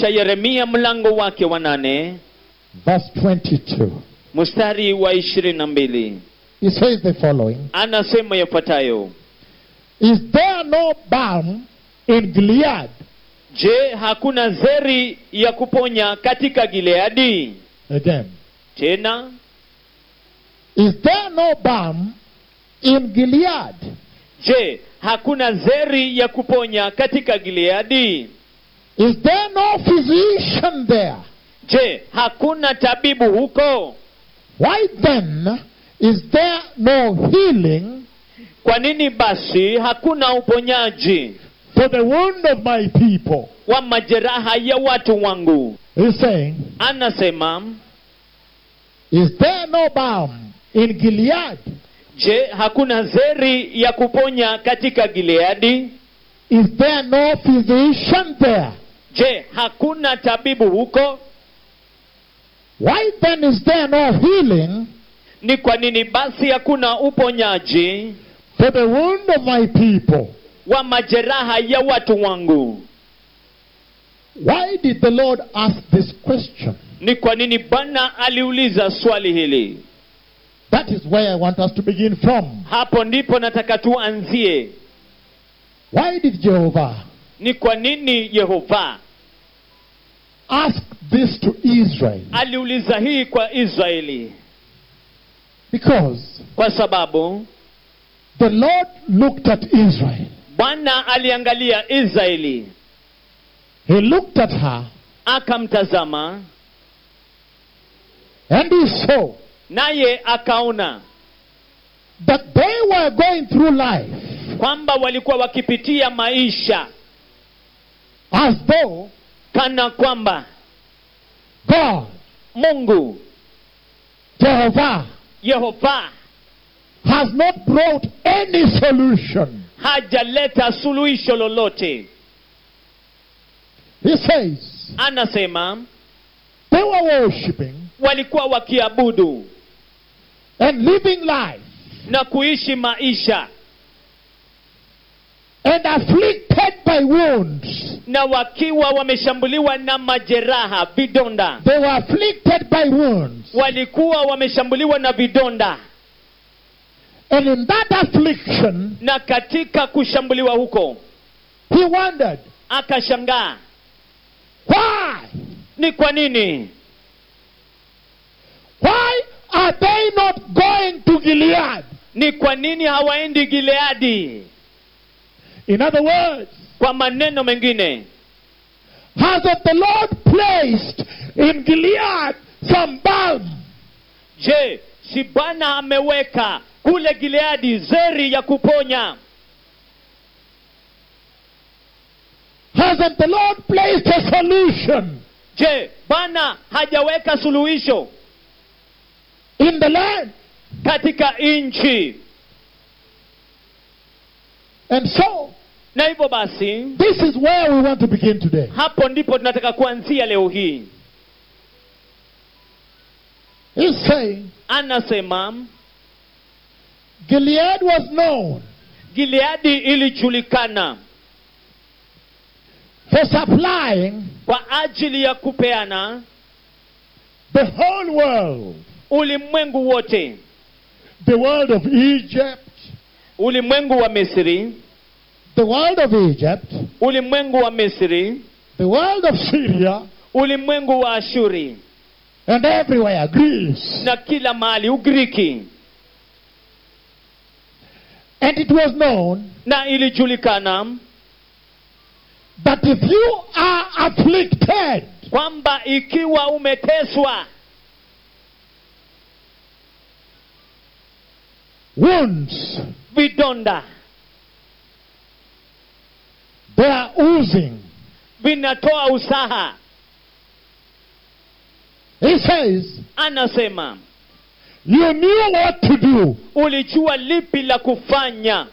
cha yeremia mlango wake wa nane verse 22. mstari wa ishirini na mbili He says the following anasema yafuatayo Is there no balm in Gilead? je hakuna zeri ya kuponya katika gileadi Again. tena Is there no balm in Gilead? je hakuna zeri ya kuponya katika gileadi Is there no physician there? je hakuna tabibu huko Why then is there no healing kwa nini basi hakuna uponyaji for the wound of my people? wa majeraha ya watu wangu He's saying, anasema Is there no balm in Gilead? je hakuna zeri ya kuponya katika gileadi Is there no physician there? je hakuna tabibu huko Why then is there no healing ni kwa nini basi hakuna uponyaji for the wound of my people? wa majeraha ya watu wangu Why did the Lord ask this question? ni kwa nini bwana aliuliza swali hili That is where I want us to begin from. hapo ndipo nataka tuanzie Why did Jehovah ni kwa nini yehova ask this to Israel? aliuliza hii kwa israeli Because kwa sababu the Lord looked at Israel. bwana aliangalia israeli He looked at her akamtazama and he saw naye akaona that they were going through life kwamba walikuwa wakipitia maisha as though kana kwamba God, mungu Jehovah, yehova has not brought any solution. hajaleta suluhisho lolote He says anasema they were worshipping walikuwa wakiabudu and living life na kuishi maisha and afflicted by wounds. na wakiwa wameshambuliwa na majeraha vidonda They were afflicted by wounds. walikuwa wameshambuliwa na vidonda And in that affliction, na katika kushambuliwa huko he wondered, akashangaa why? ni kwa nini Why are they not going to Gilead? ni kwa nini hawaendi gileadi In other words, kwa maneno mengine hasn't the Lord placed in Gilead some balm? je si bwana ameweka kule gileadi zeri ya kuponya Hasn't the Lord placed a solution je bwana hajaweka suluhisho in the land? katika nchi And so, na hivyo basi this is where we want to begin today. hapo ndipo tunataka kuanzia leo hii He's saying anasema Gilead was known gileadi ilijulikana for supplying kwa ajili ya kupeana the whole world, ulimwengu wote the world of Egypt, ulimwengu wa misri the world of Egypt, ulimwengu wa misri the world of Syria, ulimwengu wa ashuri and everywhere, Greece. na kila mahali ugiriki And it was known na ilijulikana that if you are afflicted, kwamba ikiwa umeteswa wounds, vidonda they are oozing. vinatoa usaha He says, anasema you knew what to do. ulijua lipi la kufanya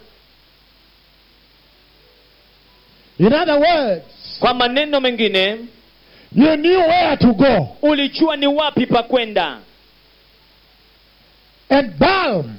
In other words, kwa maneno mengine you knew where to go. ulijua ni wapi pa kwenda And balm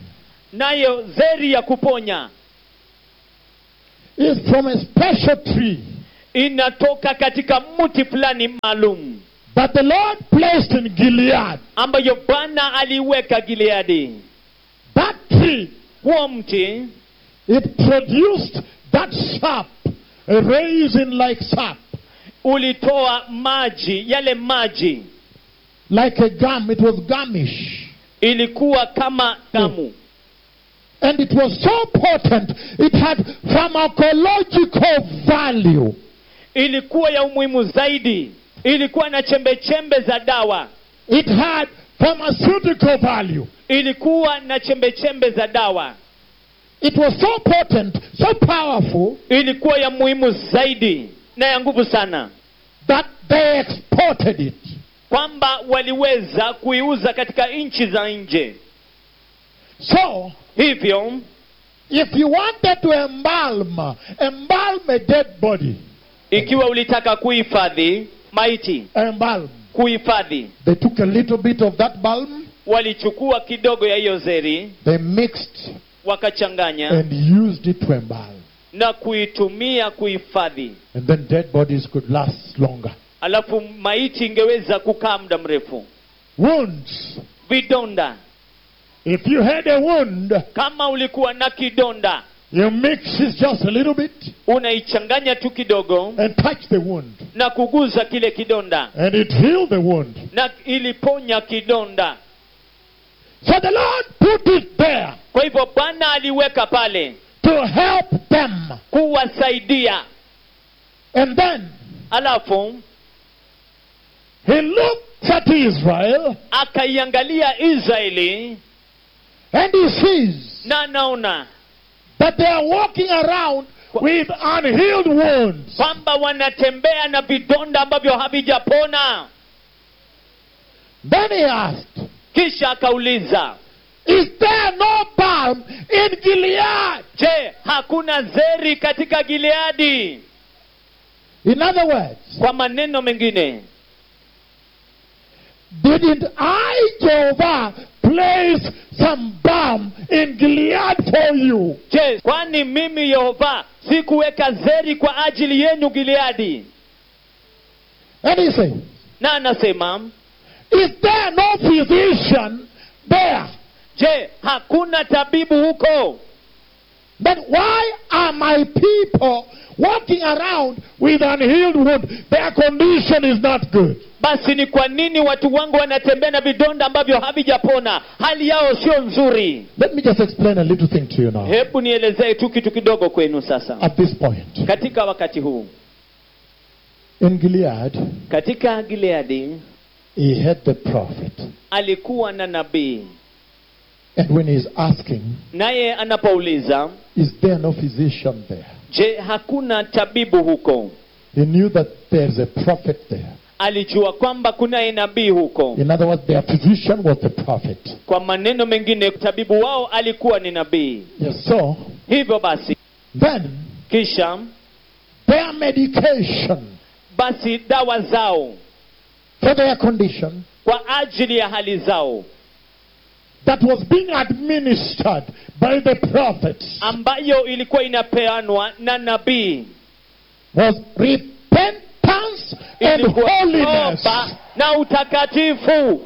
nayo zeri ya kuponya is from a special tree inatoka katika mti fulani maalum that the Lord placed in Gilead. ambayo bwana aliweka gileadi That tree, huo mti it produced that sap, a raisin like sap, ulitoa maji yale maji like a gum. It was gummish. ilikuwa kama damu And it was so potent, it had pharmacological value. ilikuwa ya umuhimu zaidi ilikuwa na chembe chembe za dawa It had pharmaceutical value. ilikuwa na chembe chembe za dawa It was so potent, so powerful, ilikuwa ya muhimu zaidi na ya nguvu sana that they exported it. kwamba waliweza kuiuza katika nchi za nje So, hivyo if you wanted to embalm, embalm a dead body, ikiwa ulitaka kuhifadhi maiti embalm, kuhifadhi they took a little bit of that balm, walichukua kidogo ya hiyo zeri they mixed wakachanganya and used it to embalm. na kuitumia kuhifadhi And then dead bodies could last longer. alafu maiti ingeweza kukaa muda mrefu Wounds. vidonda If you had a wound, kama ulikuwa na kidonda you mix it just a little bit unaichanganya tu kidogo and touch the wound. na kuguza kile kidonda And it healed the wound. na iliponya kidonda So the Lord put it there kwa hivyo bwana aliweka pale to help them. kuwasaidia And then alafu he looks at Israel akaiangalia israeli and he sees na anaona that they are walking around with unhealed wounds. kwamba wanatembea na vidonda ambavyo havijapona Then he asked, kisha akauliza Is there no balm in Gilead? je hakuna zeri katika gileadi In other words, kwa maneno mengine didn't I, Jehovah, place some balm in Gilead for you? je kwani mimi yehova sikuweka zeri kwa ajili yenu gileadi And he said, na anasema Is there no physician there? je hakuna tabibu huko Then why are my people walking around with unhealed wound? Their condition is not good. basi ni kwa nini watu wangu wanatembea na vidonda ambavyo havijapona hali yao sio nzuri Let me just explain a little thing to you now. hebu nielezee tu kitu kidogo kwenu sasa At this point, katika wakati huu in Gilead, katika gileadi he had the prophet. alikuwa na nabii And when he's asking, naye anapouliza Is there no physician there? je hakuna tabibu huko He knew that there's a prophet there. alijua kwamba kunaye nabii huko In other words, their physician was the prophet. kwa maneno mengine tabibu wao alikuwa ni nabii Yes, so hivyo basi then kisha their medication basi dawa zao for their condition kwa ajili ya hali zao that was being administered by the prophets ambayo ilikuwa inapeanwa na nabii was repentance and ilikuwa holiness. toba na utakatifu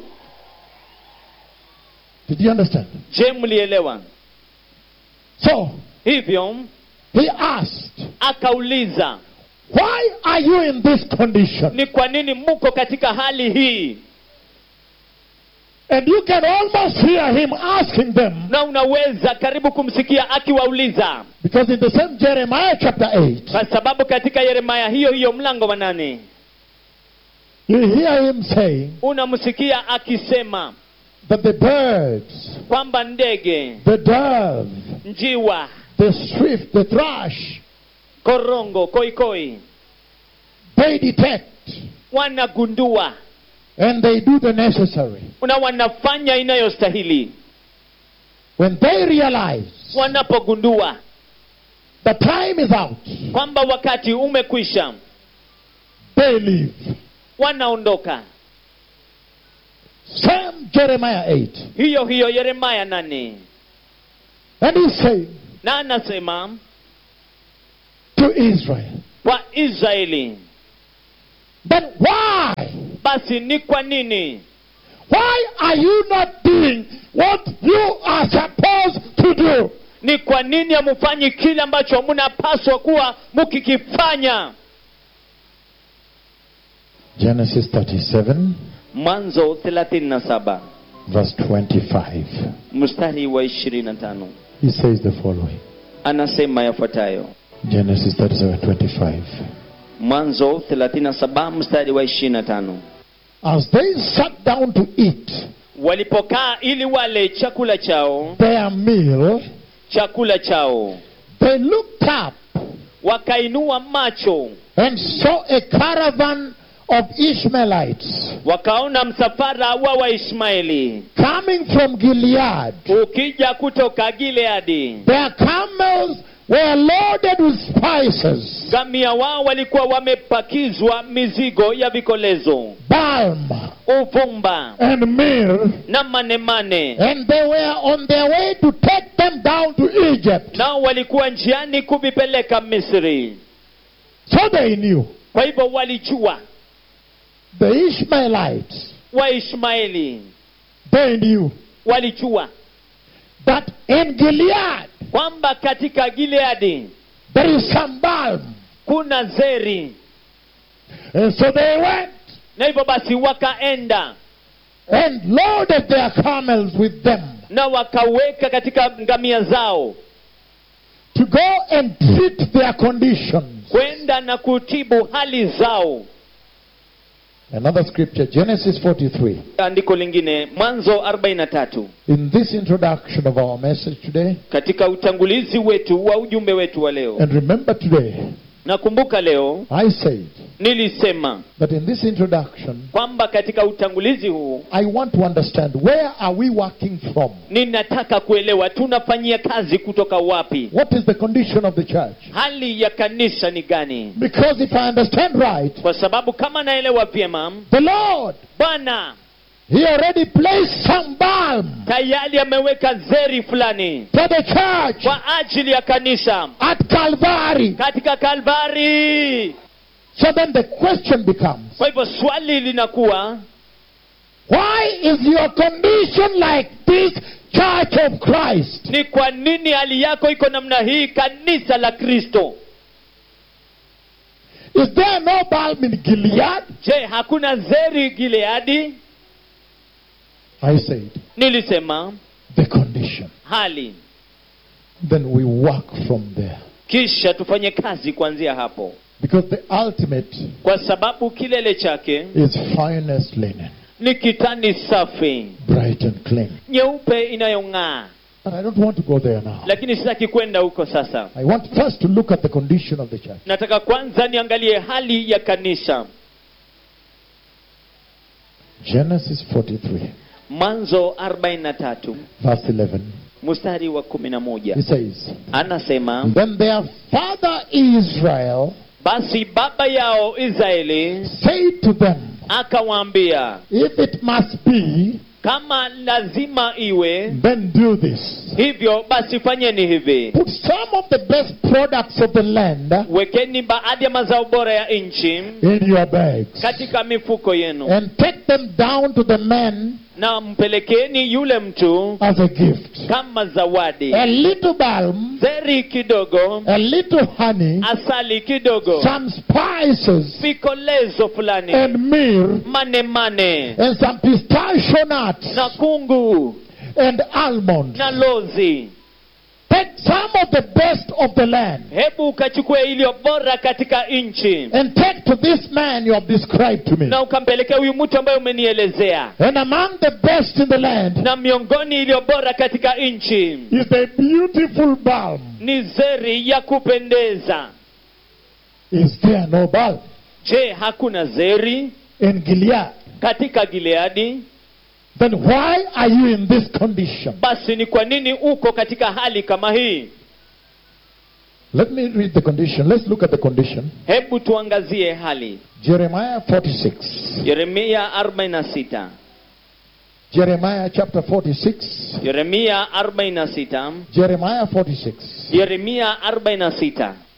Did you understand? je mlielewa So hivyo he asked, akauliza Why are you in this condition? ni kwa nini mko katika hali hii And you can almost hear him asking them na unaweza karibu kumsikia akiwauliza because in the same Jeremiah chapter 8, kwa sababu katika yeremaya hiyo hiyo mlango wa nane you hear him saying unamsikia akisema that the birds, kwamba ndege the dove, njiwa the swift, the thrush, korongo koikoi they detect wanagundua and they do the necessary. na wanafanya inayostahili When they realize wanapogundua the time is out, kwamba wakati umekwisha they leave. wanaondoka Same Jeremiah 8. hiyo hiyo yeremaya nane And he's saying na anasema to Israel, kwa israeli Then why? basi ni kwa nini Why are you not doing what you are supposed to do? ni kwa nini hamufanyi kile ambacho mnapaswa kuwa mkikifanya Genesis 37, mwanzo 37 verse 25. mstari wa 25 He says the following anasema yafuatayo Genesis 37, 25. mwanzo 37 mstari wa 25 As they sat down to eat walipokaa ili wale chakula chao their meal, chakula chao they looked up wakainua macho and saw a caravan of Ishmaelites wakaona msafara wa waishmaeli coming from Gilead. ukija kutoka gileadi Their camels were loaded with spices, ngamia wao walikuwa wamepakizwa mizigo ya vikolezo balm, uvumba and myrrh, na manemane and they were on their way to take them down to Egypt. nao walikuwa njiani kuvipeleka misri So they knew kwa hivyo walijua the Ishmaelites, waishmaeli they knew walijua that in Gilead kwamba katika gileadi there is some balm. kuna zeri And so they went na hivyo basi wakaenda and loaded their camels with them na wakaweka katika ngamia zao to go and treat their conditions. kwenda na kutibu hali zao Another scripture, Genesis 43. andiko lingine mwanzo 43 In this introduction of our message today, katika utangulizi wetu wa ujumbe wetu wa leo and remember today, nakumbuka leo I said nilisema that in this introduction, kwamba katika utangulizi huu I want to understand where are we working from? ninataka kuelewa tunafanyia kazi kutoka wapi What is the condition of the church? hali ya kanisa ni gani Because if I understand right, kwa sababu kama naelewa vyema the Lord, bwana He already placed some balm tayari ameweka zeri fulani for the church kwa ajili ya kanisa at Calvary. katika kalvari So then the question becomes, kwa hivyo swali linakuwa why is your condition like this, Church of Christ? ni kwa nini hali yako iko namna hii kanisa la kristo Is there no balm in Gilead? je hakuna zeri gileadi I said, nilisema the condition. hali Then we work from there. kisha tufanye kazi kuanzia hapo Because the ultimate kwa sababu kilele chake is finest linen, ni kitani safi bright and clean. nyeupe inayong'aa But I don't want to go there now. lakini sitaki kwenda huko sasa I want first to look at the condition of the church. nataka kwanza niangalie hali ya kanisa Genesis 43, mwanzo 43 verse 11. mstari wa 11 He says, anasema Then their father Israel basi baba yao israeli said to them, akawaambia If it must be, kama lazima iwe then do this. hivyo basi fanyeni hivi Put some of the best products of the land wekeni baadhi ya mazao bora ya nchi in your bags katika mifuko yenu and take them down to the men na mpelekeni yule mtu as a gift. kama zawadi A little balm, zeri kidogo a little honey, asali kidogo some spices, vikolezo fulani and myrrh, mane mane and some pistachio nuts na kungu and almonds. na lozi Take some of the best of the land hebu ukachukue iliyo bora katika nchi and take to this man you have described to me. na ukampelekea huyu mtu ambaye umenielezea And among the best in the land na miongoni iliyo bora katika nchi is the beautiful balm. ni zeri ya kupendeza Is there no balm je hakuna zeri in Gilead? katika gileadi Then why are you in this condition? basi ni kwa nini uko katika hali kama hii Let me read the condition. Let's look at the condition. hebu tuangazie hali Jeremiah 46. yeremia 46 Jeremiah chapter 46. yeremia 46 Jeremiah 46. yeremia 46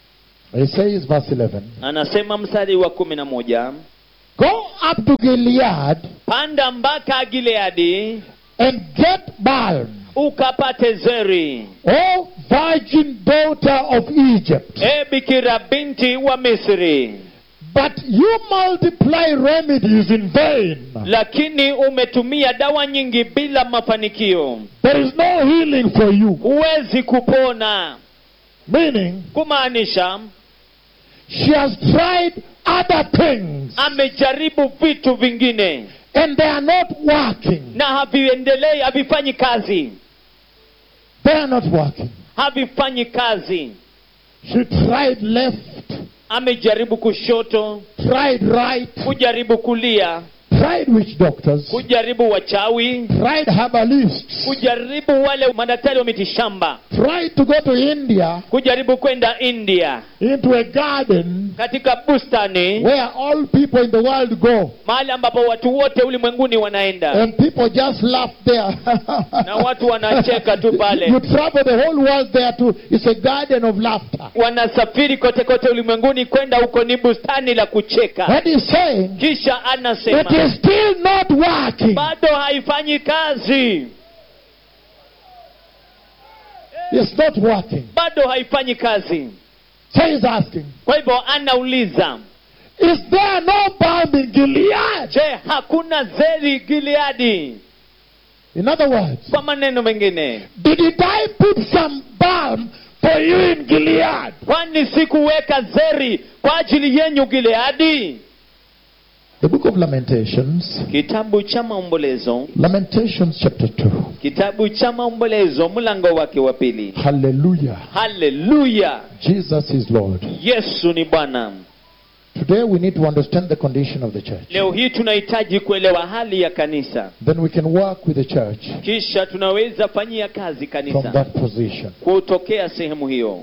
He says, verse 11, anasema mstari wa kumi na moja Go up to Gilead panda mpaka gileadi and get balm, ukapate zeri O virgin daughter of Egypt. e bikira binti wa misri But you multiply remedies in vain. lakini umetumia dawa nyingi bila mafanikio There is no healing for you. huwezi kupona Meaning, kumaanisha she has tried other things amejaribu vitu vingine and they are not working. na haviendelei havifanyi kazi They are not working. havifanyi kazi She tried left, amejaribu kushoto tried right, kujaribu kulia tried witch doctors, kujaribu wachawi tried herbalists, kujaribu wale madaktari wa mitishamba tried to go to India kujaribu kwenda india into a garden katika bustani where all people in the world go. mahali ambapo watu wote ulimwenguni wanaenda And people just laugh there. na watu wanacheka tu You pale travel the whole world there too. It's a garden of laughter. wanasafiri kote kote ulimwenguni kwenda huko ni bustani la kucheka And he's saying, kisha it anasema is still not working. bado haifanyi kazi It's not working. bado haifanyi kazi So he's asking, kwa hivyo anauliza is there no balm in Gilead? je hakuna zeri gileadi In other words, kwa maneno mengine didn't I put some balm for you in Gilead? kwani sikuweka zeri kwa ajili yenyu gileadi The book of Lamentations, kitabu cha maombolezo Lamentations chapter 2. kitabu cha maombolezo mlango wake wa pili Hallelujah. haleluya Jesus is Lord. yesu ni bwana Today we need to understand the condition of the church. leo hii tunahitaji kuelewa hali ya kanisa Then we can work with the church kisha tunaweza fanyia kazi from kanisa that position. kutokea sehemu hiyo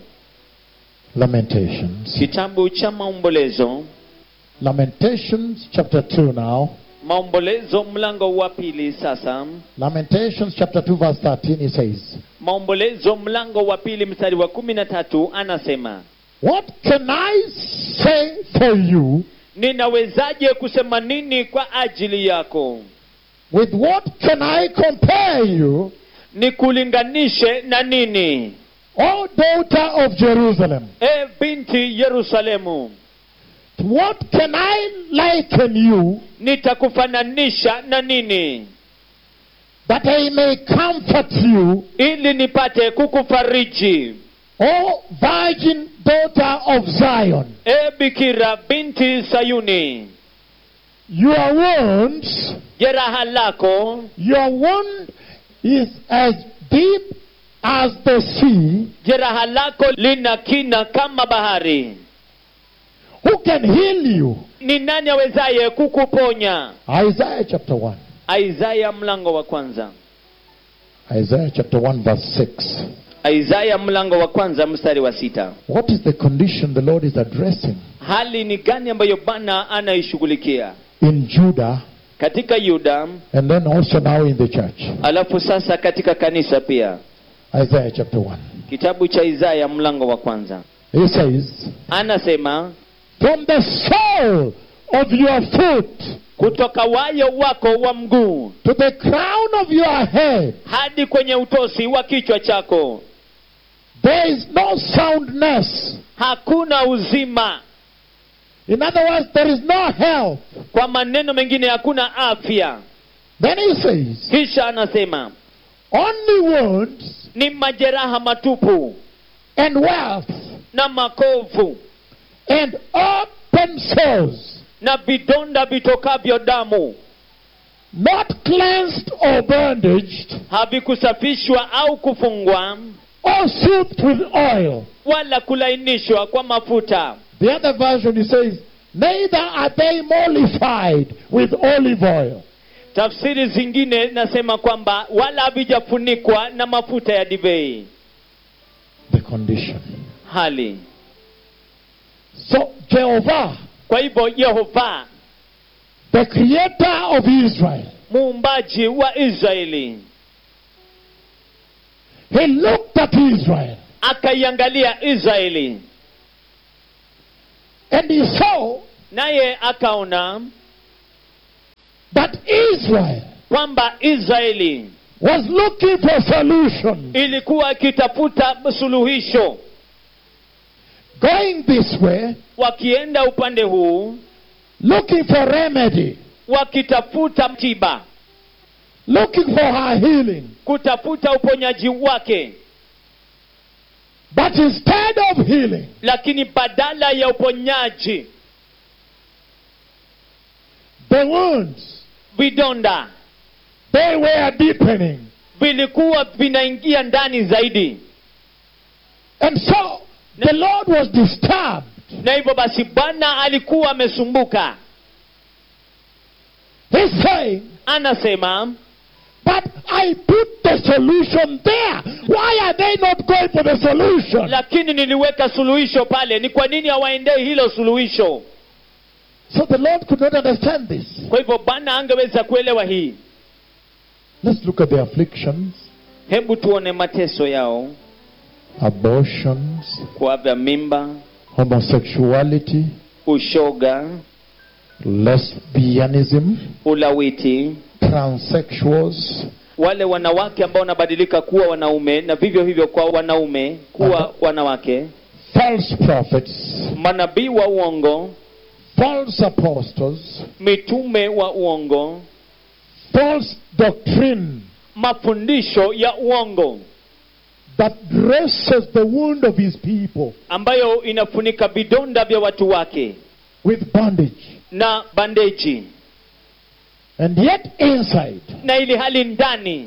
Lamentations. kitabu cha maombolezo Lamentations chapter 2 now. maombolezo mlango wa pili sasa Lamentations chapter 2 verse 13 he says, maombolezo mlango wa pili mstari wa kumi na tatu anasema What can I say for you? ninawezaje kusema nini kwa ajili yako With what can I compare you, nikulinganishe na nini O daughter of Jerusalem? e binti yerusalemu What can I liken you nitakufananisha na nini that I may comfort you, ili nipate kukufariji O virgin daughter of Zion? e bikira binti sayuni Your wounds, jeraha lako your wound is as deep as the sea. jeraha lako lina kina kama bahari Who can heal you? ni nani awezaye kukuponya Isaiah chapter 1. isaya mlango wa kwanza Isaiah chapter 1 verse 6. isaya mlango wa kwanza mstari wa sita What is the condition the Lord is addressing hali ni gani ambayo bwana anaishughulikia in Judah katika yuda and then also now in the church? alafu sasa katika kanisa pia Isaiah chapter 1. kitabu cha isaya mlango wa kwanza He says, anasema From the sole of your foot kutoka wayo wako wa mguu to the crown of your head, hadi kwenye utosi wa kichwa chako there is no soundness. hakuna uzima In other words, there is no health. kwa maneno mengine hakuna afya Then he says, kisha anasema Only wounds ni majeraha matupu and wealth na makovu and open sores, na vidonda vitokavyo damu not cleansed or bandaged havikusafishwa au kufungwa or soothed with oil. wala kulainishwa kwa mafuta The other version he says, Neither are they mollified with olive oil. tafsiri zingine nasema kwamba wala havijafunikwa na mafuta ya divei The condition. hali So Jehovah, kwa hivyo yehova the creator of Israel, muumbaji wa israeli he looked at Israel akaiangalia israeli And he saw naye akaona that Israel kwamba israeli was looking for solution. ilikuwa ikitafuta suluhisho Going this way, wakienda upande huu looking for remedy, wakitafuta tiba looking for her healing. kutafuta uponyaji wake But instead of healing, lakini badala ya uponyaji the wounds, vidonda they were deepening. vilikuwa vinaingia ndani zaidi And so the Lord was disturbed. na hivyo basi bwana alikuwa amesumbuka He's saying, anasema But I put the solution there. Why are they not going for the solution? lakini niliweka suluhisho pale ni kwa nini hawaendei hilo suluhisho So the Lord could not understand this. kwa hivyo bwana angeweza kuelewa hii Let's look at the afflictions, hebu tuone mateso yao abortions, kuavya mimba homosexuality, ushoga lesbianism, ulawiti transsexuals, wale wanawake ambao wanabadilika kuwa wanaume na vivyo hivyo kwa wanaume kuwa Aha. wanawake false prophets, manabii wa uongo false apostles, mitume wa uongo false doctrine mafundisho ya uongo that dresses the wound of his people ambayo inafunika vidonda vya watu wake with bondage. na bandeji And yet inside na ili hali ndani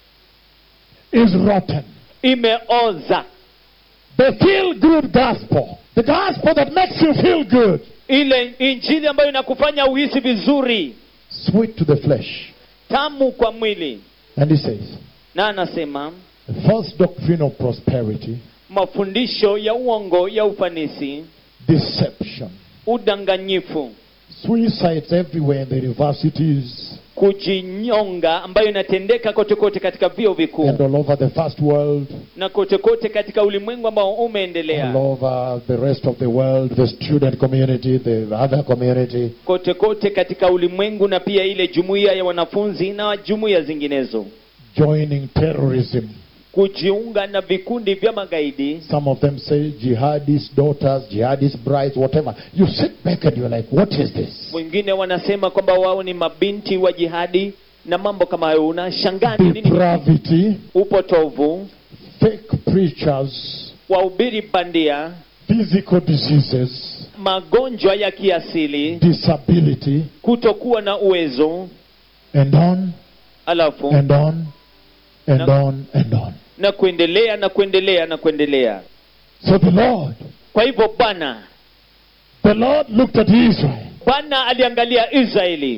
is rotten. imeoza The feel good gospel. The gospel that makes you feel good. ile injili ambayo inakufanya uhisi vizuri Sweet to the flesh. tamu kwa mwili And he says, na anasema the false doctrine of prosperity, mafundisho ya uongo ya ufanisi deception, udanganyifu suicides everywhere in the universities kujinyonga ambayo inatendeka kote kote katika vio vikuu and all over the first world, na kote kote katika ulimwengu ambao all umeendelea over the rest of the world, the student community, the other community. kote kote katika ulimwengu na pia ile jumuiya ya wanafunzi na jumuiya zinginezo joining terrorism. kujiunga na vikundi vya magaidi Some of them say jihadist daughters, jihadist brides, whatever. You sit back and you're like, what is this? wengine wanasema kwamba wao ni mabinti wa jihadi na mambo kama hayo unashangaa ni nini Depravity, upotovu fake preachers, wahubiri bandia physical diseases, magonjwa ya kiasili disability, kutokuwa na uwezo and on alafu and on and No. on and on. na kuendelea na kuendelea na kuendelea So the Lord, kwa hivyo bwana the Lord looked at Israel bwana aliangalia israeli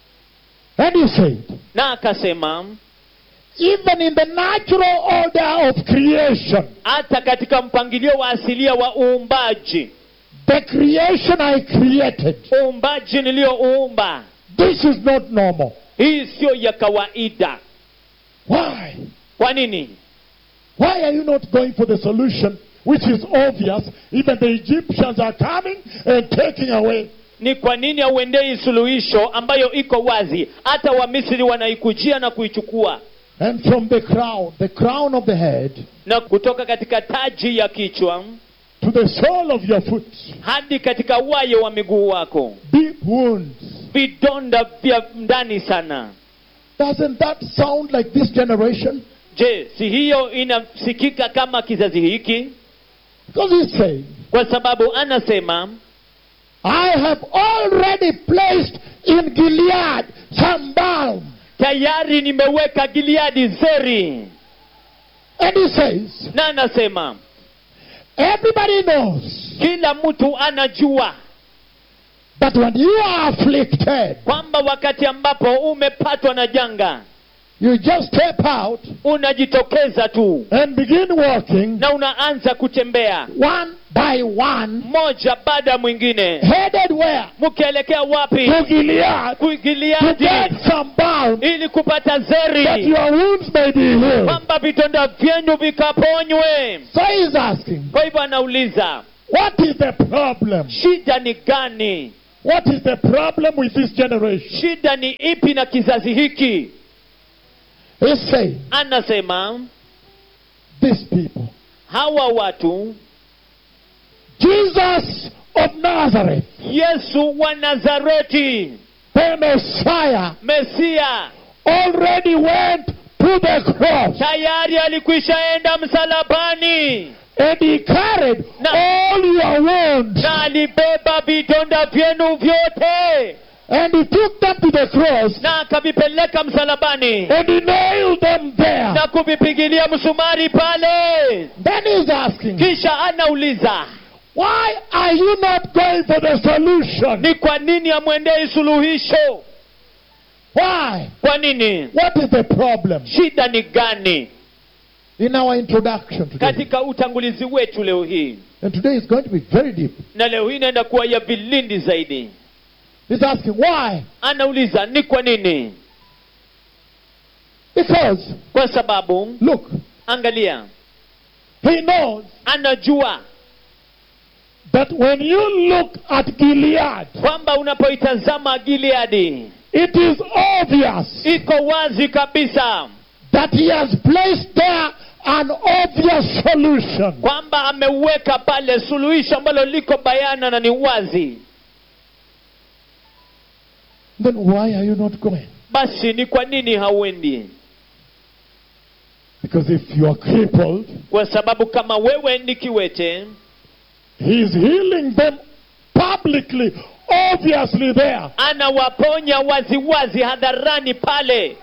and he said, na akasema even in the natural order of creation, hata katika mpangilio wa asilia wa uumbaji the creation I created, uumbaji niliyouumba this is not normal. hii siyo ya kawaida Why? kwa nini Why are you not going for the solution which is obvious? Even the Egyptians are coming and taking away. ni kwa nini hauendei suluhisho ambayo iko wazi hata wamisri wanaikujia na kuichukua And from the crown, the crown of the head, na kutoka katika taji ya kichwa to the sole of your foot, hadi katika wayo wa miguu wako deep wounds. vidonda vya ndani sana Doesn't that sound like this generation? je si hiyo inasikika kama kizazi hiki Because he's saying, kwa sababu anasema I have already placed in Gilead some balm. tayari nimeweka gileadi zeri And he says, na anasema everybody knows kila mtu anajua that when you are afflicted, kwamba wakati ambapo umepatwa na janga you just step out unajitokeza tu and begin walking na unaanza kutembea one by one, mmoja baada ya mwingine headed where? mkielekea wapi To Gilead. To kuigiliadi get some balm ili kupata that zeri your wounds may be healed. kwamba vidonda vyenu vikaponywe So he's asking, kwa hivyo anauliza What is the problem? shida ni gani What is the problem with this generation? shida ni ipi na kizazi hiki He's saying, anasema these people, hawa watu Jesus of Nazareth, yesu wa nazareti the Messiah, mesia already went to the cross tayari alikwishaenda msalabani and he carried No. all your wounds na alibeba vidonda vyenu vyote and he took them to the cross na akavipeleka msalabani and he nailed them there. na kuvipigilia msumari pale Then he's asking, kisha anauliza why are you not going for the solution? ni kwa nini amwendei suluhisho Why? kwa nini What is the problem? shida ni gani In our introduction today, katika utangulizi wetu leo hii and today is going to be very deep. na leo hii inaenda kuwa ya vilindi zaidi He's asking, why? anauliza ni kwa nini Because, kwa sababu look, angalia he knows anajua that when you look at Gilead, kwamba unapoitazama gileadi it is obvious iko wazi kabisa that he has placed there an obvious solution. kwamba ameweka pale suluhisho ambalo liko bayana na ni wazi Then why are you not going? basi ni kwa nini hauendi Because if you are crippled, kwa sababu kama wewe ni kiwete he is healing them publicly, obviously there. anawaponya waziwazi hadharani pale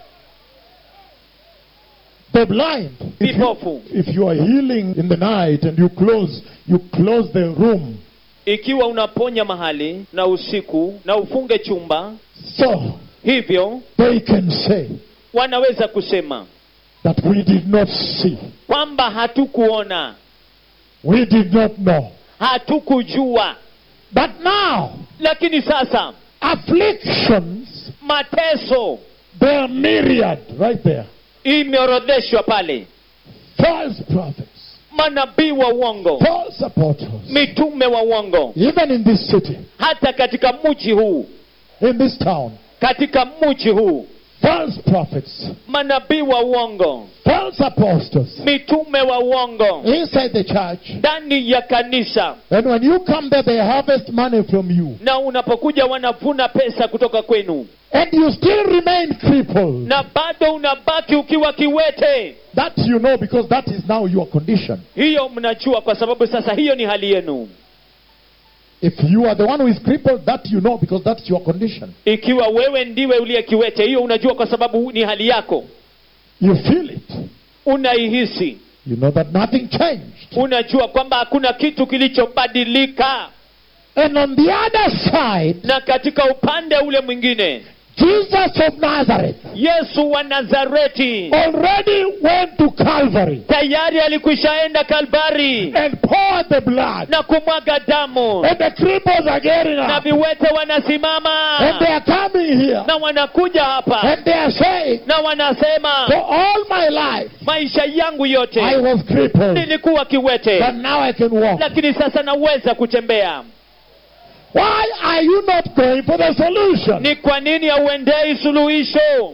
The blind. If you, vipofu if you are healing in the night and you close, you close the room, ikiwa unaponya mahali na usiku na ufunge chumba so hivyo they can say wanaweza kusema that we did not see, kwamba hatukuona we did not know. hatukujua But now, lakini sasa afflictions, mateso they are myriad right there. imeorodheshwa pale False prophets, manabii wa uongo false apostles, mitume wa uongo even in this city, hata katika mji huu in this town, katika mji huu false prophets, manabii wa uongo false apostles mitume wa uongo inside the church. ndani ya kanisa And when you come there, they harvest money from you. na unapokuja wanavuna pesa kutoka kwenu And you still remain crippled. na bado unabaki ukiwa kiwete That you know because that is now your condition. hiyo mnajua kwa sababu sasa hiyo ni hali yenu If you are the one who is crippled, that you know because that's your condition. ikiwa wewe ndiwe uliye kiwete hiyo unajua kwa sababu ni hali yako You feel it. unaihisi You know that nothing changed. unajua kwamba hakuna kitu kilichobadilika And on the other side, na katika upande ule mwingine Jesus of Nazareth yesu wa nazareti already went to Calvary tayari alikwishaenda kalvari and poured the blood. na kumwaga damu And the cripples are getting na up. viwete wanasimama And they are coming here. na wanakuja hapa And they are saying, na wanasema For all my life, maisha yangu yote I was crippled. nilikuwa kiwete But now I can walk. lakini sasa naweza kutembea Why are you not going for the solution? ni kwa nini hauendei suluhisho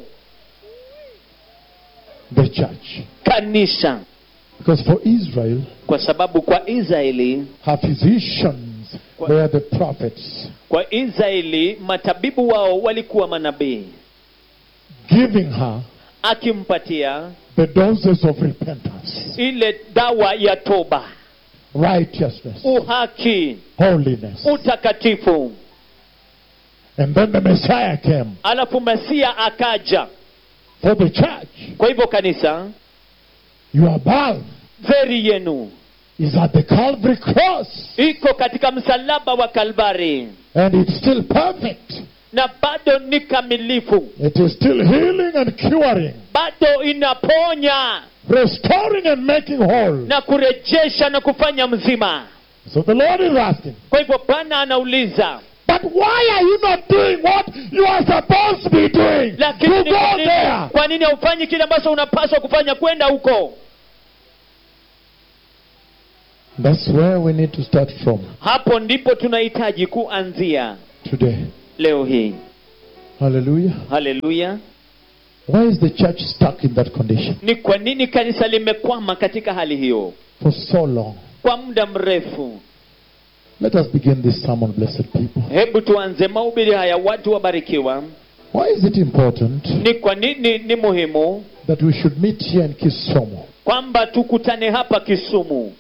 The church. kanisa Because for Israel, kwa sababu kwa israeli her physicians What? were the prophets, kwa israeli matabibu wao walikuwa manabii giving her akimpatia the doses of repentance, ile dawa ya toba righteousness, uhaki holiness. utakatifu And then the Messiah came alafu masia akaja for the church. kwa hivyo kanisa Your balm veri yenu is at the Calvary cross, iko katika msalaba wa kalvari and it's still perfect. na bado ni kamilifu It is still healing and curing, bado inaponya restoring and making whole. na kurejesha na kufanya mzima So the Lord is asking, kwa hivyo bwana anauliza but why are you not doing what you are supposed to be doing? lakini To ni go kwa nini- there. kwa nini haufanyi kile ambacho unapaswa kufanya kwenda huko That's where we need to start from hapo ndipo tunahitaji kuanzia today. leo hii Hallelujah. haleluya Why is the church stuck in that condition ni kwa nini kanisa limekwama katika hali hiyo for so long? kwa muda mrefu Let us begin this sermon, blessed people. hebu tuanze mahubiri haya watu wabarikiwa Why is it important ni kwa nini ni muhimu that we should meet here in Kisumu? kwamba tukutane hapa kisumu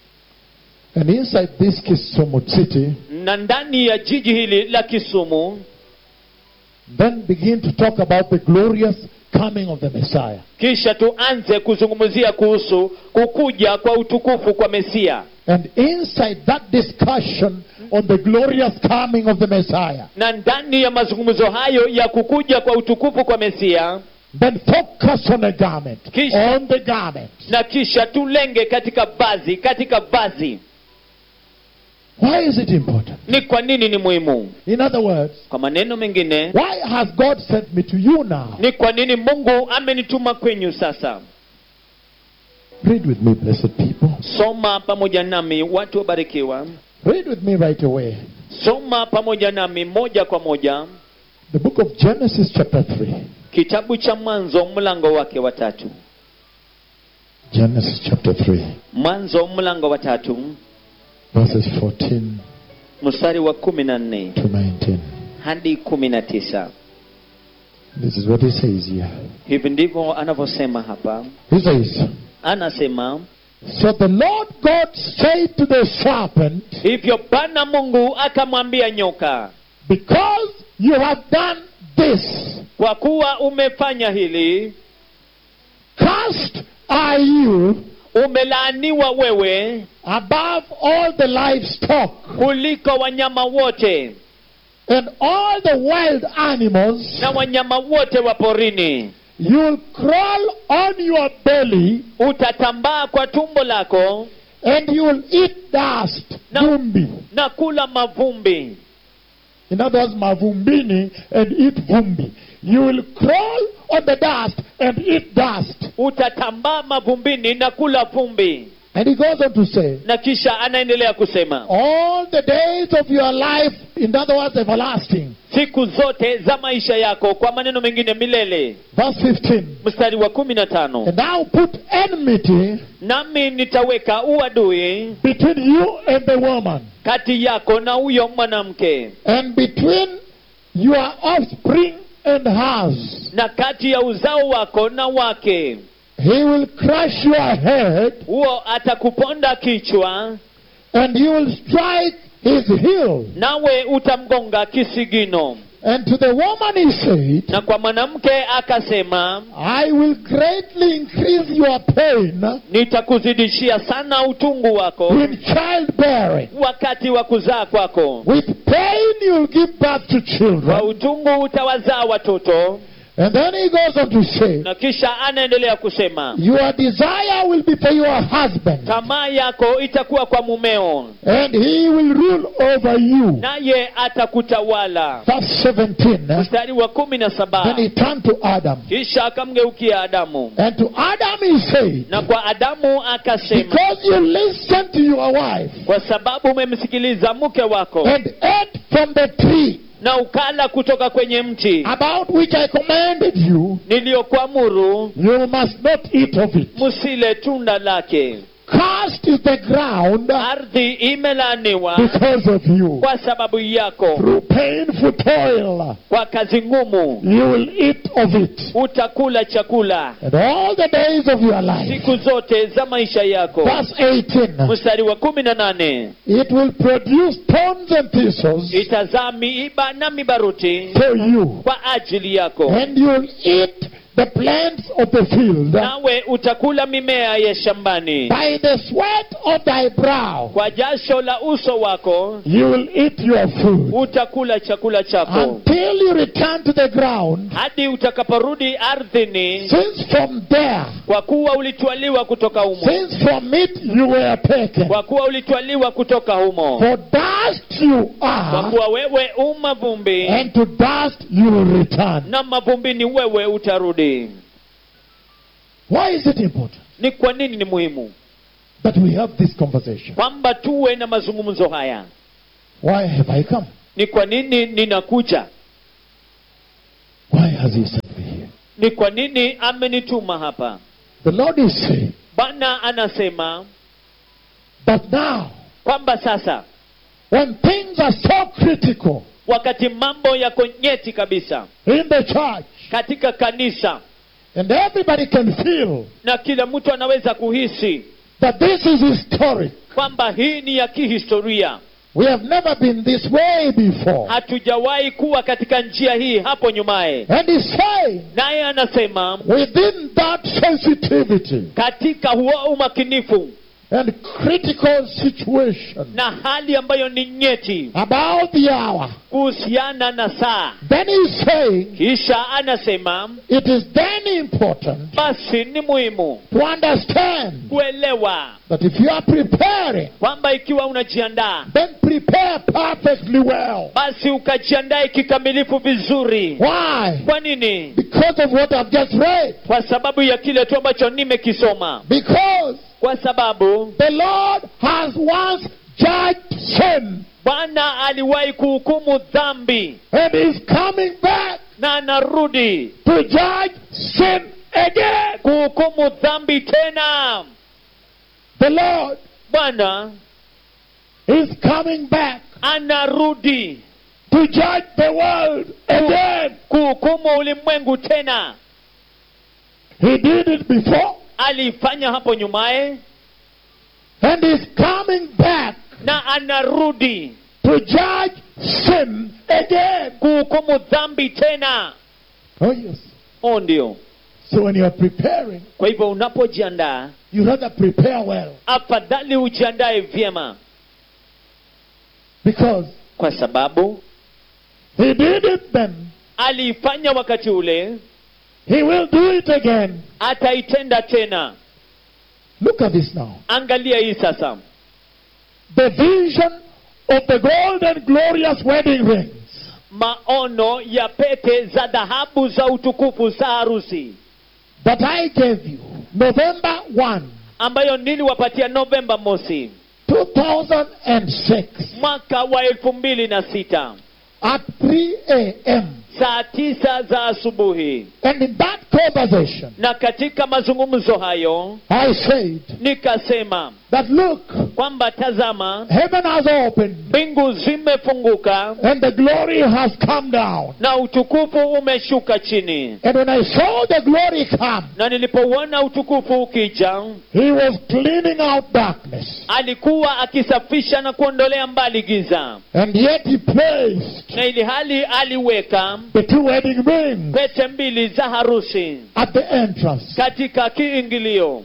And inside this Kisumu city, na ndani ya jiji hili la kisumu then begin to talk about the glorious coming of the Messiah. kisha tuanze kuzungumzia kuhusu kukuja kwa utukufu kwa mesia And inside that discussion on the glorious coming of the Messiah, na ndani ya mazungumzo hayo ya kukuja kwa utukufu kwa mesia then focus on a garment. Kisha- On the garment. na kisha tulenge katika vazi katika vazi Why is it important? ni kwa nini ni muhimu In other words, kwa maneno mengine why has God sent me to you now? ni kwa nini mungu amenituma kwenyu sasa Read with me, blessed people. soma pamoja nami watu wabarikiwa Read with me right away. soma pamoja nami moja kwa moja The book of Genesis, chapter 3. kitabu cha mwanzo mlango wake wa tatu Genesis, chapter 3, mwanzo mlango wa tatu verses 14 mstari wa kumi na nne to 19. hadi kumi na tisa This is what he says here. hivi ndivyo anavyosema hapa He says, anasema So the Lord God said to the serpent, hivyo bwana mungu akamwambia nyoka Because you have done this, kwa kuwa umefanya hili cursed are you umelaaniwa wewe above all the livestock kuliko wanyama wote and all the wild animals. na wanyama wote wa porini You'll crawl on your belly utatambaa kwa tumbo lako and you'll eat dust. No. Vumbi. na kula mavumbi In other words, mavumbini and eat vumbi. You will crawl on the dust and eat dust. utatambaa mavumbini na kula vumbi And he goes on to say, na kisha anaendelea kusema all the days of your life, in other words, everlasting. siku zote za maisha yako kwa maneno mengine milele Verse 15. mstari wa kumi na tano And I'll put enmity nami nitaweka uadui between you and the woman, kati yako na huyo mwanamke and between your offspring and hers. na kati ya uzao wako na wake He will crush your head, huo atakuponda kichwa and you will strike his heel. nawe utamgonga kisigino And to the woman he said, na kwa mwanamke akasema I will greatly increase your pain nitakuzidishia sana utungu wako in childbearing. wakati wa kuzaa kwako With pain you'll give birth to kwa children. utungu utawazaa watoto And then he goes on to say, na kisha anaendelea kusema Your desire will be for your husband, tamaa yako itakuwa kwa mumeo and he will rule over you. naye atakutawala Verse 17. mstari wa kumi na saba Then he turned to Adam. kisha akamgeukia adamu And to Adam he said, na kwa adamu akasema Because you listened to your wife kwa sababu umemsikiliza mke wako and ate from the tree na ukala kutoka kwenye mti about which I commanded you, niliyokuamuru you must not eat of it. msile tunda lake Cursed is the ground ardhi imelaaniwa because of you. kwa sababu yako Through painful toil, kwa kazi ngumu you will eat of it. utakula chakula And all the days of your life. siku zote za maisha yako Verse 18. mstari wa kumi na nane It will produce thorns and thistles itazaa miiba na mibaruti for you. kwa ajili yako And you'll eat the plants of the field. nawe utakula mimea ya shambani By the sweat of thy brow, kwa jasho la uso wako you will eat your food. utakula chakula chako Until you return to the ground, hadi utakaporudi ardhini since from there, kwa kuwa ulitwaliwa kutoka humo since from it you were taken. kwa kuwa ulitwaliwa kutoka humo For dust you kwa are, kuwa wewe u mavumbi and to dust you will return. na mavumbini wewe utarudi Why is it important? ni kwa nini ni muhimu that we have this conversation. kwamba tuwe na mazungumzo haya Why have I come? ni kwa nini ninakuja Why has He sent me here? ni kwa nini amenituma hapa The Lord is saying bwana anasema that now, kwamba sasa when things are so critical wakati mambo yako nyeti kabisa in the church, katika kanisa and everybody can feel na kila mtu anaweza kuhisi that this is historic. kwamba hii ni ya kihistoria We have never been this way before. hatujawahi kuwa katika njia hii hapo nyumaye And He's saying, naye anasema within that sensitivity katika huo umakinifu and critical situation na hali ambayo ni nyeti about the hour, kuhusiana na saa then He's saying, kisha anasema it is then important basi ni muhimu to understand kuelewa that if you are preparing, kwamba ikiwa unajiandaa then prepare perfectly well. basi ukajiandae kikamilifu vizuri Why? kwa nini Because of what I've just read. kwa sababu ya kile tu ambacho nimekisoma Because kwa sababu the Lord has once judged sin bwana aliwahi kuhukumu dhambi and is coming back na anarudi to judge sin again. kuhukumu dhambi tena The Lord bwana is coming back anarudi to judge the world again. kuhukumu ulimwengu tena He did it before alifanya hapo nyumaye and is coming back na anarudi to judge sin again. kuhukumu dhambi tena Oh, yes. o ndio So when you're preparing, kwa hivyo unapojiandaa you rather prepare well afadhali ujiandae vyema because kwa sababu He did it then. aliifanya wakati ule He will do it again. ataitenda tena Look at this now. angalia hii sasa The vision of the golden glorious wedding rings maono ya pete za dhahabu za utukufu za harusi that I gave you November 1, ambayo niliwapatia novemba mosi 2006 mwaka wa elfu mbili na sita at 3 a.m. saa tisa za asubuhi And in that conversation, na katika mazungumzo hayo I said nikasema that look, kwamba tazama heaven has opened mbingu zimefunguka and the glory has come down. na utukufu umeshuka chini And when I saw the glory come, na nilipouona utukufu ukija he was cleaning out darkness. alikuwa akisafisha na kuondolea mbali giza And yet he placed na ili hali aliweka the two wedding rings pete mbili za harusi at the entrance. katika kiingilio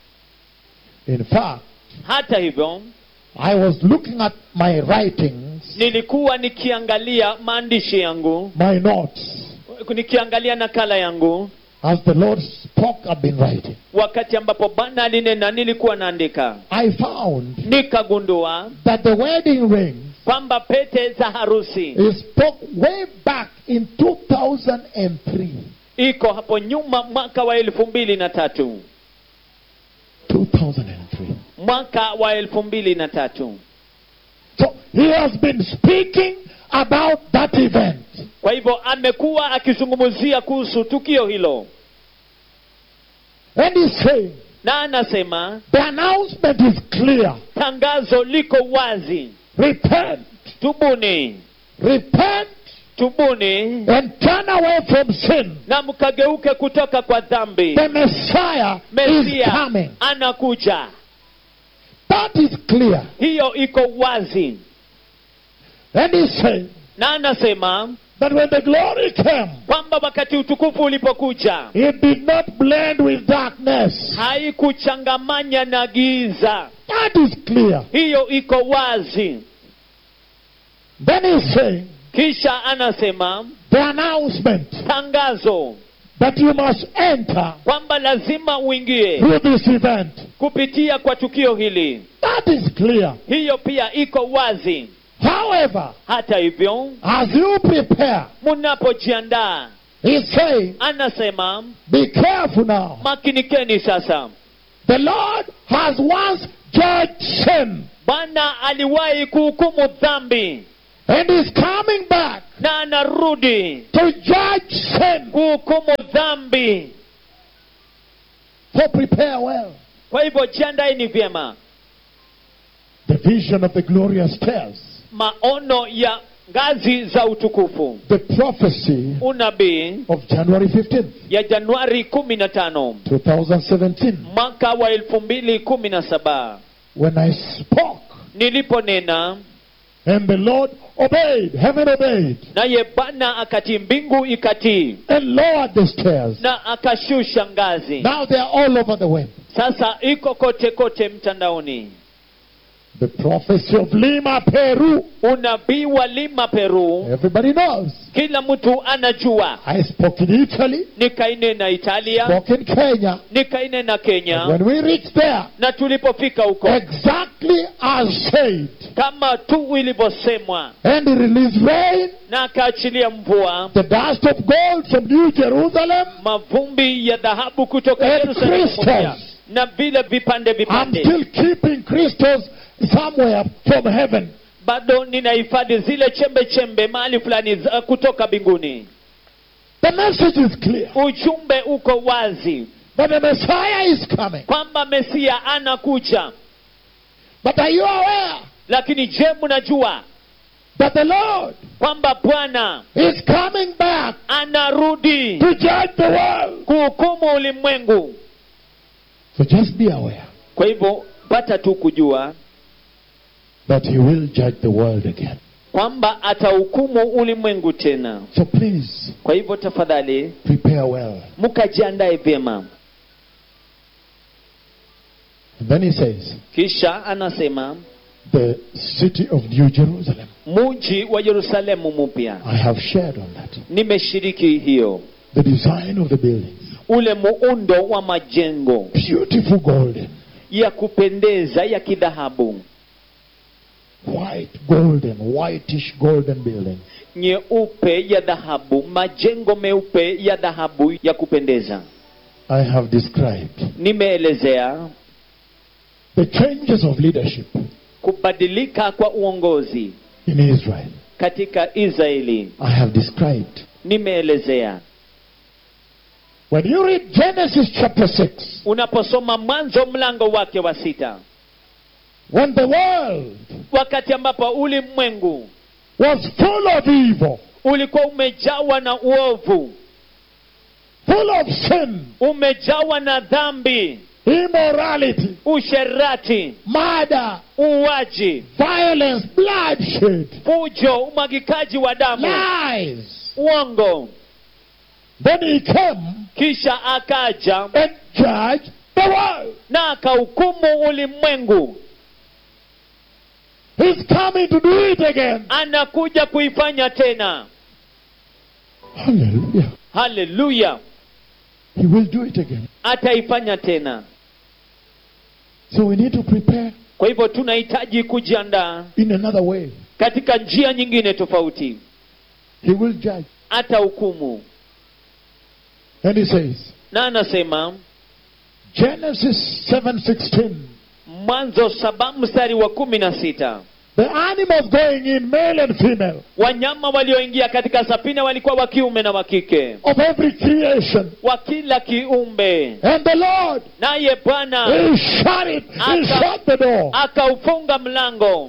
In fact, hata hivyo I was looking at my writings, nilikuwa nikiangalia maandishi yangu my notes, nikiangalia nakala yangu as the Lord spoke, I've been writing. wakati ambapo bwana alinena nilikuwa naandika I found nikagundua that the wedding ring kwamba pete za harusi is spoke way back in 2003. iko hapo nyuma mwaka wa elfu mbili na tatu 2003. mwaka wa elfu mbili na tatu So he has been speaking about that event. kwa hivyo amekuwa akizungumzia kuhusu tukio hilo And he's saying na anasema the announcement is clear. tangazo liko wazi Repent, tubuni repent, tubuni and turn away from sin. na mkageuke kutoka kwa dhambi The Messiah is mesia coming. anakuja That is clear. hiyo iko wazi And he's saying na anasema that when the glory came, kwamba wakati utukufu ulipokuja it did not blend with darkness. haikuchangamanya na giza That is clear. hiyo iko wazi Then he's saying kisha anasema the announcement tangazo that you must enter kwamba lazima uingie through this event. kupitia kwa tukio hili That is clear. hiyo pia iko wazi However, hata hivyo as you prepare, mnapojiandaa he's saying, anasema be careful now. makinikeni sasa The Lord has once judged sin. bwana aliwahi kuhukumu dhambi And he's coming back na anarudi to judge sin. kuhukumu dhambi So prepare well. kwa hivyo jiandaeni vyema The vision of the glorious stairs. maono ya ngazi za utukufu The prophecy unabii of January 15th, ya januari kumi na tano 2017. mwaka wa elfu mbili kumi na saba When I spoke niliponena and the Lord obeyed, heaven obeyed, naye bwana akatii mbingu ikatii and lowered the stairs. na akashusha ngazi Now they are all over the web. sasa iko kote kote mtandaoni The prophecy of Lima, Peru. unabii wa lima peru Everybody knows. kila mtu anajua I spoke in Italy, nikainena italia spoke in Kenya. nikainena kenya When we reached there, na tulipofika huko exactly as said, kama tu ilivyosemwa and he released rain, na akaachilia mvua the dust of gold from New Jerusalem. mavumbi ya dhahabu kutoka And Yerusalemu crystals. mpya, na vile vipande I'm vipande still keeping crystals somewhere from heaven. bado ninahifadhi zile chembe chembe mahali fulani za- kutoka mbinguni The message is clear ujumbe uko wazi that the Messiah is coming. kwamba mesia anakuja But are you aware lakini je mnajua that the Lord kwamba bwana is coming back anarudi to judge the world? kuhukumu ulimwengu So just be aware kwa hivyo pata tu kujua that He will judge the world again. kwamba atahukumu ulimwengu tena So please kwa hivyo tafadhali prepare well. mkajiandae vyema And then He says, kisha anasema the city of New Jerusalem. muji wa yerusalemu mpya I have shared on that. nimeshiriki hiyo The design of the buildings. ule muundo wa majengo Beautiful golden. ya kupendeza ya kidhahabu White golden, whitish golden buildings. nyeupe ya dhahabu majengo meupe ya dhahabu ya kupendeza I have described nimeelezea the changes of leadership kubadilika kwa uongozi in Israel. katika israeli I have described. nimeelezea When you read Genesis chapter 6, unaposoma mwanzo mlango wake wa sita when the world wakati ambapo ulimwengu was full of evil, ulikuwa umejawa na uovu full of sin, umejawa na dhambi immorality, usherati murder, uuaji violence, bloodshed, fujo umwagikaji wa damu lies. uongo Then he came kisha akaja and judged the world. na akahukumu ulimwengu He's coming to do it again. anakuja kuifanya tena Hallelujah. haleluya He will do it again. ataifanya tena So we need to prepare kwa hivyo tunahitaji kujiandaa in another way. katika njia nyingine tofauti He will judge. atahukumu And he says, na anasema Genesis 7:16. mwanzo saba mstari wa kumi na sita The animals going in, male and female, wanyama walioingia katika safina walikuwa wa kiume na wa kike of every creation. wa kila kiumbe And the Lord, naye bwana He shut it. He Aka- shut the door. akaufunga mlango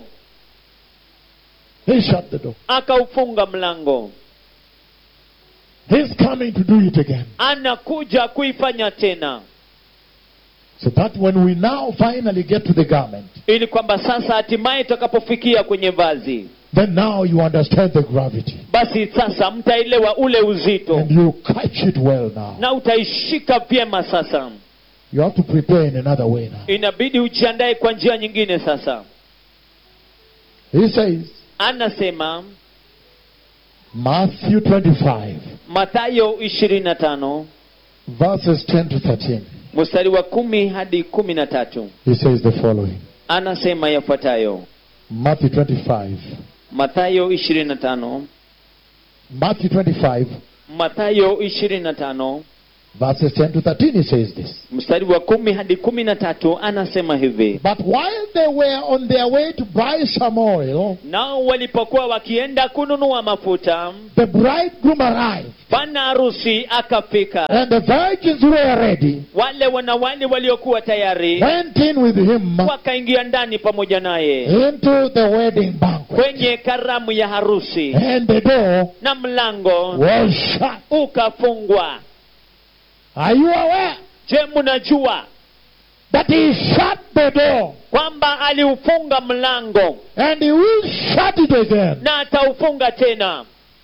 He shut the door. akaufunga mlango He's coming to do it again. anakuja kuifanya tena So that when we now finally get to the garment, ili kwamba sasa hatimaye tutakapofikia kwenye vazi then now you understand the gravity. basi sasa mtaelewa ule uzito And you catch it well now. na utaishika vyema sasa You have to prepare in another way now. inabidi ujiandae kwa njia nyingine sasa He says, anasema Matthew 25, mathayo 25 verses 10 to 13. mstari wa kumi hadi kumi na tatu He says the following anasema yafuatayo Matthew 25. mathayo 25 Matthew 25, mathayo 25 Verses 10 to 13, he says this. mstari wa kumi hadi kumi na tatu anasema hivi But while they were on their way to buy some oil, nao walipokuwa wakienda kununua mafuta the bridegroom arrived, bwana harusi akafika and the virgins who were ready wale wanawali waliokuwa tayari went in with him wakaingia ndani pamoja naye into the wedding banquet. kwenye karamu ya harusi And the door na mlango was shut. ukafungwa Are you aware je mnajua that he shut the door kwamba aliufunga mlango and he will shut it again? na ataufunga tena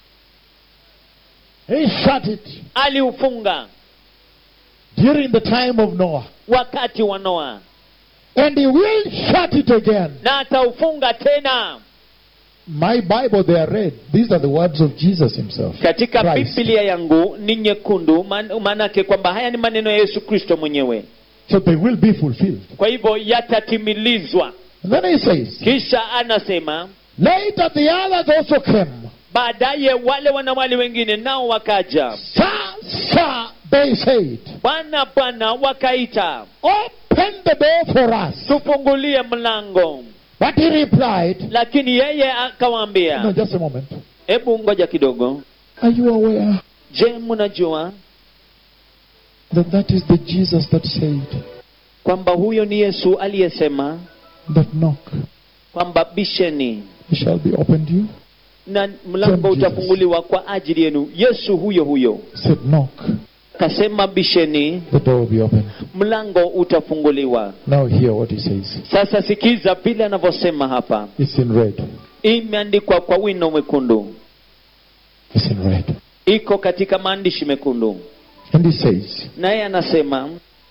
He shut it aliufunga during the time of Noah. wakati wa noa And he will shut it again. na ataufunga tena My Bible, they are red. These are the words of Jesus himself. katika Christ. biblia yangu ni nyekundu man- maanake kwamba haya ni maneno ya yesu kristo mwenyewe So they will be fulfilled. kwa hivyo yatatimilizwa And then he says, kisha anasema Later the others also came. baadaye wale wanawali wengine nao wakaja Sir, sir, they said, bwana bwana wakaita Open the door for us. tufungulie mlango But he replied, lakini yeye No, akawaambia just a moment. hebu ngoja kidogo Are you aware je mnajua that that is the Jesus that said kwamba huyo ni yesu aliyesema that knock, kwamba bisheni it shall be opened to you? na mlango Same Jesus. utafunguliwa kwa ajili yenu yesu huyo huyo Said knock, kasema bisheni the door will be opened. mlango utafunguliwa Now hear what he says. sasa sikiza vile anavyosema hapa It's in red. imeandikwa kwa wino mwekundu It's in red. iko katika maandishi mekundu And he says, naye anasema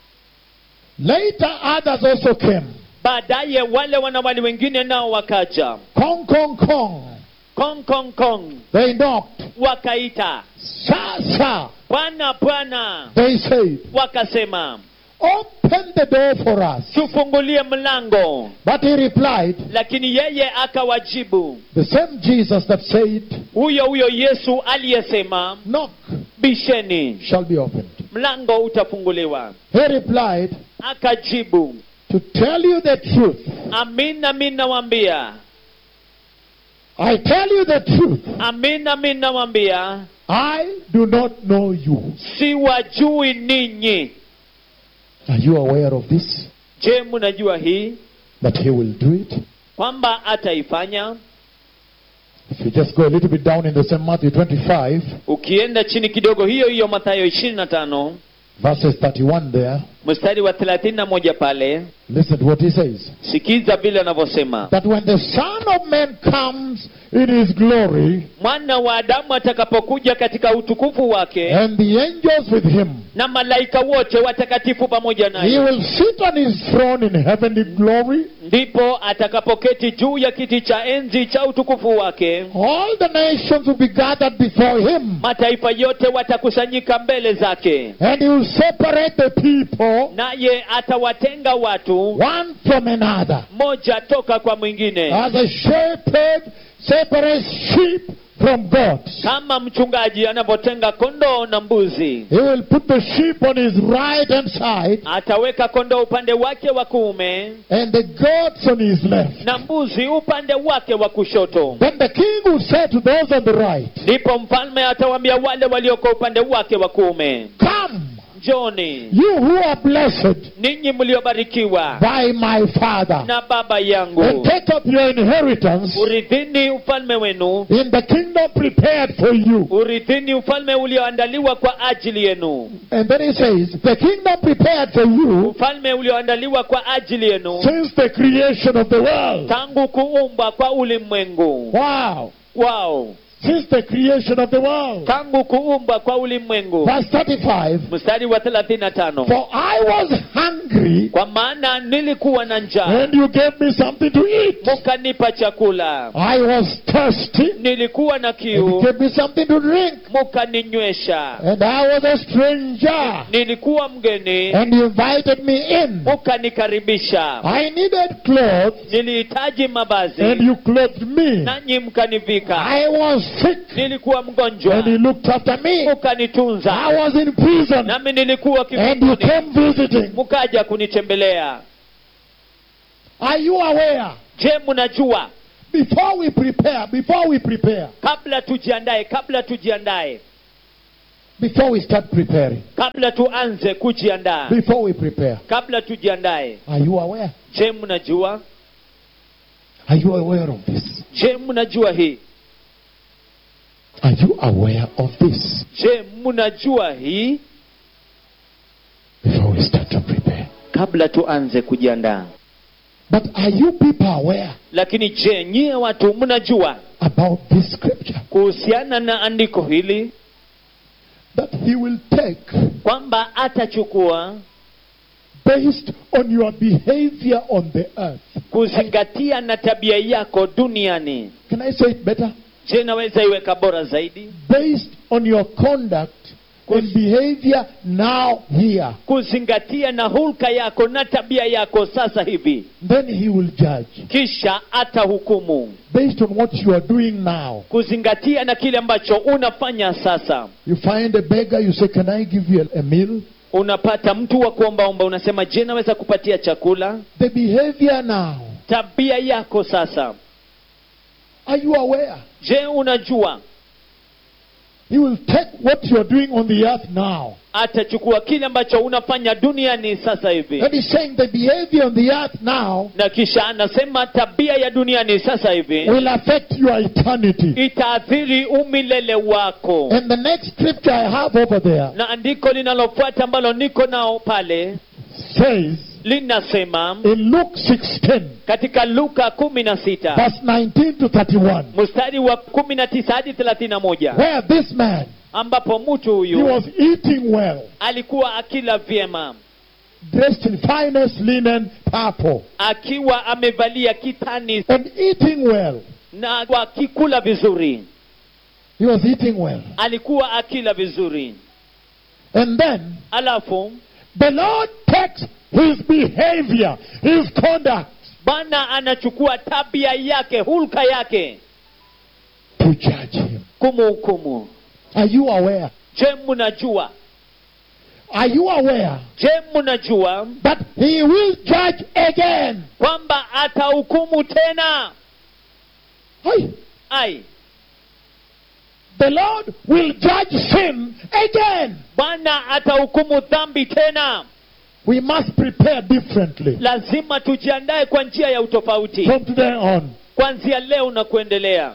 Later others also came. baadaye wale wanawali wengine nao wakaja Kong, kong, kong. kong kong kong They knocked. wakaita Sir, sir. bwana bwana They said, wakasema Open the door for us. tufungulie mlango But he replied, lakini yeye akawajibu The same Jesus that said, huyo huyo yesu aliyesema Knock bisheni shall be opened. mlango utafunguliwa He replied, akajibu To tell you the truth, amin amin nawambia I tell you the truth, amin amin nawambia I do not know you. siwajui ninyi Are you aware of this? je mnajua hii That he will do it? kwamba ataifanya If you just go a little bit down in the same Matthew 25, ukienda chini kidogo hiyo hiyo mathayo ishirini na tano verses 31 there, mstari wa thelathini na moja pale listen to what he says. sikiza vile anavyosema That when the Son of Man comes in his glory, mwana wa adamu atakapokuja katika utukufu wake and the angels with him, na malaika wote watakatifu pamoja he naye will sit on his throne in heavenly glory. ndipo atakapoketi juu ya kiti cha enzi cha utukufu wake All the nations will be gathered before him, mataifa yote watakusanyika mbele zake and he will separate the people naye atawatenga watu one from another. mmoja toka kwa mwingine As a shepherd separates sheep from goats. kama mchungaji anavyotenga kondoo na mbuzi He will put the sheep on his right hand side ataweka kondoo upande wake wa kuume and the goats on his left. na mbuzi upande wake wa kushoto Then the king will say to those on the right, ndipo mfalme atawaambia wale walioko upande wake wa kuume Come, njoni you who are blessed ninyi mliobarikiwa by my father, na baba and yangu take up your inheritance urithini ufalme wenu in the kingdom prepared for you. urithini ufalme ulioandaliwa kwa ajili yenu And then he says, The kingdom prepared for you ufalme ulioandaliwa kwa ajili yenu since the creation of the world. tangu kuumbwa kwa ulimwengu Wow. wao Since the creation of the world. tangu kuumbwa kwa ulimwengu Verse 35 mstari wa 35 For I was hungry, kwa maana nilikuwa na njaa and you gave me something to eat. mukanipa chakula I was thirsty, nilikuwa na and you kiu gave me something to drink. mukaninywesha And I was a stranger, nilikuwa mgeni and you invited me in. mukanikaribisha I needed clothes, nilihitaji and mavazi you clothed me. nanyi mkanivika I was sick nilikuwa mgonjwa and he looked after me. mkanitunza I was in prison nami nilikuwa and you kifungoni came visiting. mkaja kunitembelea Are you aware? je mnajua Before we prepare, before we prepare, kabla tujiandae kabla tujiandae before we start preparing, kabla tuanze kujiandaa before we prepare, kabla tujiandae are you aware? je mnajua Are you aware of this? je mnajua hii Are you aware of this? je mnajua hii Before we start to prepare. kabla tuanze kujiandaa But are you people aware lakini je nyie watu mnajua about this scripture? kuhusiana na andiko hili That he will take kwamba atachukua based on your behavior on the earth. kuzingatia na tabia yako duniani Can I say it better? je naweza iweka bora zaidi Based on your conduct and behavior now here. kuzingatia na hulka yako na tabia yako sasa hivi Then he will judge. kisha atahukumu Based on what you are doing now. kuzingatia na kile ambacho unafanya sasa You find a beggar, you say, Can I give you a, a meal? unapata mtu wa kuombaomba unasema je naweza kupatia chakula The behavior now. tabia yako sasa Are you aware? je unajua He will take what you are doing on the earth now. atachukua kile ambacho unafanya duniani sasa hivi And he's saying the behavior on the earth now na kisha anasema tabia ya duniani sasa hivi will affect your eternity. itaathiri umilele wako And the next scripture I have over there na andiko linalofuata ambalo niko nao pale says linasema in Luke 16, katika luka kumi na sita verse 19 to 31, mstari wa kumi na tisa hadi thelathini na moja where this man ambapo mtu he huyu was eating well, alikuwa akila vyema dressed in finest linen purple, akiwa amevalia kitani and eating well. na akikula vizuri He was eating well. alikuwa akila vizuri And then alafu the Lord takes his behavior, his conduct bwana anachukua tabia yake hulka yake to judge him. kumhukumu Are you aware? je mnajua Are you aware je mnajua that he will judge again? kwamba atahukumu tena Hey, ai the Lord will judge sin again. bwana atahukumu dhambi tena We must prepare differently lazima tujiandae kwa njia ya utofauti from today on. kuanzia leo na kuendelea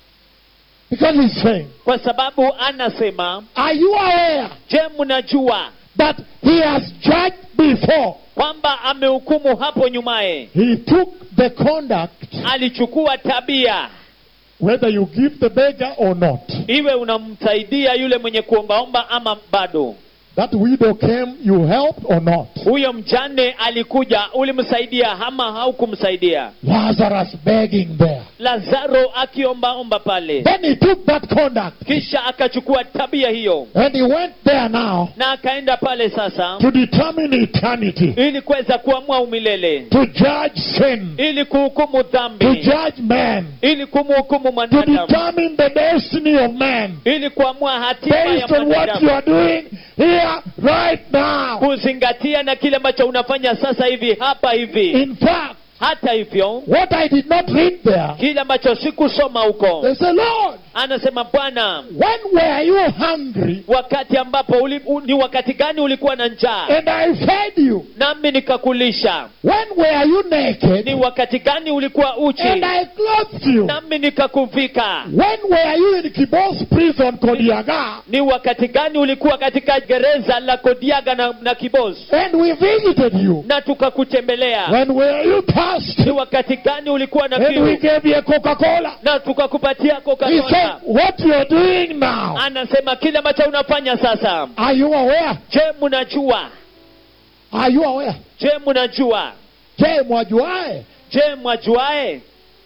Because he's saying, kwa sababu anasema Are you aware je mnajua that he has judged before? kwamba amehukumu hapo nyumaye He took the conduct, alichukua tabia whether you give the beggar or not. iwe unamsaidia yule mwenye kuombaomba ama bado That widow came, you helped or not. huyo mjane alikuja ulimsaidia ama haukumsaidia Lazarus begging there. lazaro akiombaomba pale Then he took that conduct kisha akachukua tabia hiyo and he went there now na akaenda pale sasa to determine eternity, ili kuweza kuamua umilele to judge sin, ili kuhukumu to dhambi judge man, ili kumhukumu to mwanadamu determine the destiny of man ili kuamua hatima ya based on what you mwanadamu are doing here right now. kuzingatia na kile ambacho unafanya sasa hivi hapa hivi In fact, hata hivyo what I did not read there, kile ambacho sikusoma huko they say, Lord, anasema bwana when were you hungry wakati ambapo uli, u, ni wakati gani ulikuwa na njaa and I fed you? nami nikakulisha When were you naked ni wakati gani ulikuwa uchi and I clothed you? nami nikakuvika When were you in Kibos prison, Kodiaga, ni wakati gani ulikuwa katika gereza la kodiaga na, na kibos and we visited you? na tukakutembelea When were you ni thirsty wakati gani ulikuwa na and we kiu gave you a Coca-Cola? na tukakupatia He said, coca what you are doing now. anasema kile ambacho unafanya sasa Are you aware? je mnajua Are you aware? je mnajua Je, mwajuae? je mwajuae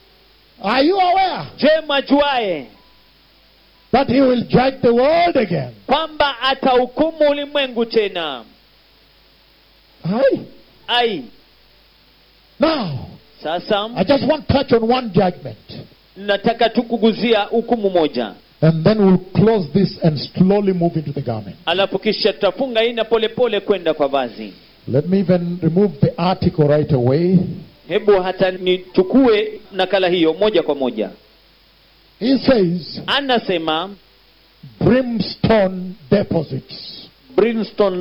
Are you aware je mwajuae that he will judge the world again? kwamba atahukumu ulimwengu tena Aye. ai Now, sasa I just want to touch on one judgment. nataka tu kuguzia hukumu moja And then we'll close this and slowly move into the garment. alafu kisha tutafunga ina polepole kwenda kwa vazi Let me even remove the article right away. hebu hata nichukue nakala hiyo moja kwa moja He says, anasema brimstone deposits. brimstone